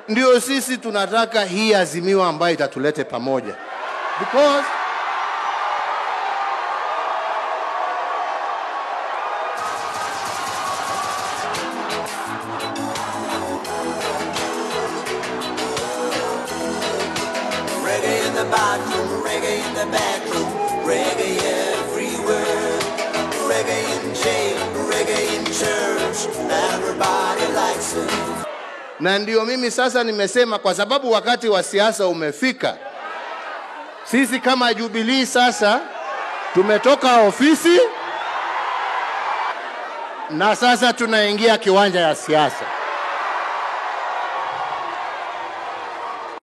ndio sisi tunataka hii azimio ambayo itatulete pamoja because Reggae in the bathroom, reggae in the bedroom, reggae everywhere. Reggae in jail, reggae in church, everybody likes it. na ndio mimi sasa nimesema kwa sababu wakati wa siasa umefika sisi kama jubilii sasa tumetoka ofisi na sasa tunaingia kiwanja ya siasa